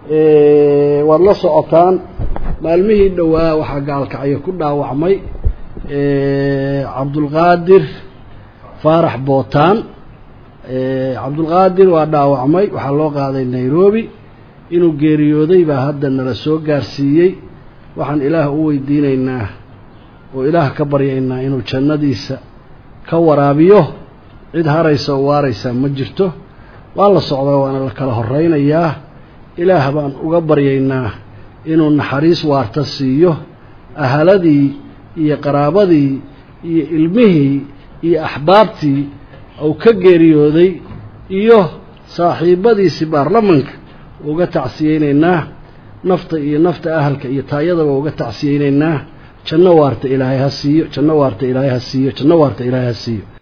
waad la socotaan maalmihii dhowaa waxaa gaalkacyo ku dhaawacmay cabdulqaadir faarax bootaan cabdulqaadir waa dhaawacmay waxaa loo qaaday nairobi inuu geeriyooday baa hadda nala soo gaarsiiyey waxaan ilaah u weydiinaynaa oo ilaah ka baryaynaa inuu jannadiisa ka waraabiyo cid haraysa oo waaraysa ma jirto waa la socdaa waana la kala horaynayaa ilaah baan uga baryaynaa inuu naxariis waarta siiyo ahaladii iyo qaraabadii iyo ilmihii iyo axbaabtii uu ka geeriyooday iyo saaxiibadiisii baarlamanka uga tacsiyeynaynaa nafta iyo nafta ahalka iyo taayadaba uga tacsiyeynaynaa janno waarta ilaahay ha siiyo janno waarta ilaahay ha siiyo janno waarta ilaahay ha siiyo